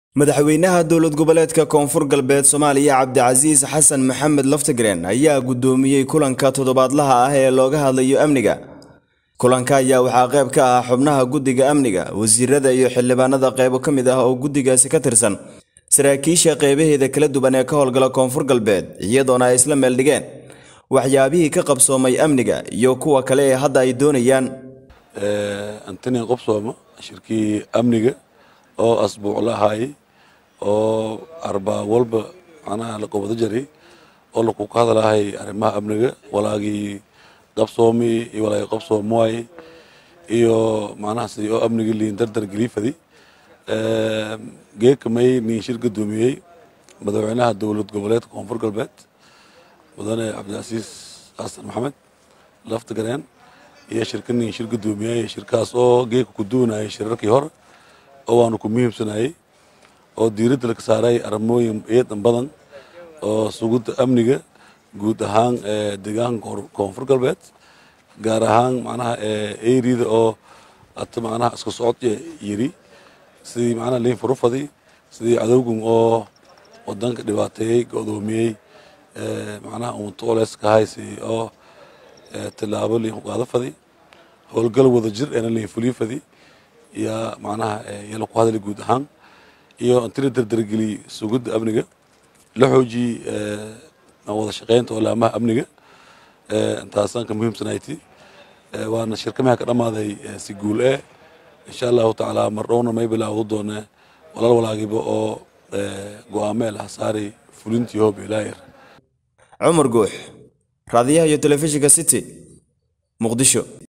madaxweynaha dowlad goboleedka koonfur galbeed soomaaliya cabdicasiis xasan maxamed laftigreen ayaa gudoomiyey kulanka toddobaadlaha ah ee looga hadlayo amniga kulanka ayaa waxaa qayb ka ah xubnaha guddiga amniga wasiirada iyo xildhibaanada qaybo ka mid ah oo guddigaasi ka tirsan saraakiisha qeybaheeda kala duwan ee ka howlgala koonfur galbeed iyadoona ay isla meeldhigeen waxyaabihii ka qabsoomay amniga iyo kuwa kale ee hadda ay doonayaan antonian qobsooma shirkii amniga oo asbuuc la ahaayey oo arbaa walba macnaha la qabado jiray oo laku ka hadlahay arrimaha amniga walaagii qabsoomi iyo walaagii qabsoom waaye iyo macnaha sidii oo amnigii liin dardar geliifadi geekamay nin shir gudoomiyey madaxweynaha dowlad goboleedka koonfur galbeed mudane cabdicasiis xasan maxamed laftigareen iyo shirka nin shir gudoomiyey shirkaas oo geeka ku duwanayay shirarkii hore oo waanu ku muhiimsanayey oo diiradda laga saaray arrimooyin eedan badan oo sugidda amniga guud ahaan deegaanka koonfur galbeed gaar ahaan macnaha eriyada oo ata macnaha isku socod yiri sidii macnaha liin furufadi sidii cadowgan oo wadanka dhibaateeyey go'doomiyey macnaha uuntoles ka haysi oo tilaabo liin ku qaado fadi howlgal wada jir eena liin fuliyo fadi yaa macnaha yala ku hadlay guud ahaan iyo intila dardargeliy sugidda amniga la xoojiyey wada shaqeynta olaamaha amniga intaasaan ka muhiimsanayti waana shirkamaha ka dhammaaday si guul eh insha allahu tacaala mar dhowna may bilaawdo doone walaal walaagiba oo go-aameel ah saaray fulintii hoob ilaayar cumar guux raadiyaha iyo telefishinka city muqdisho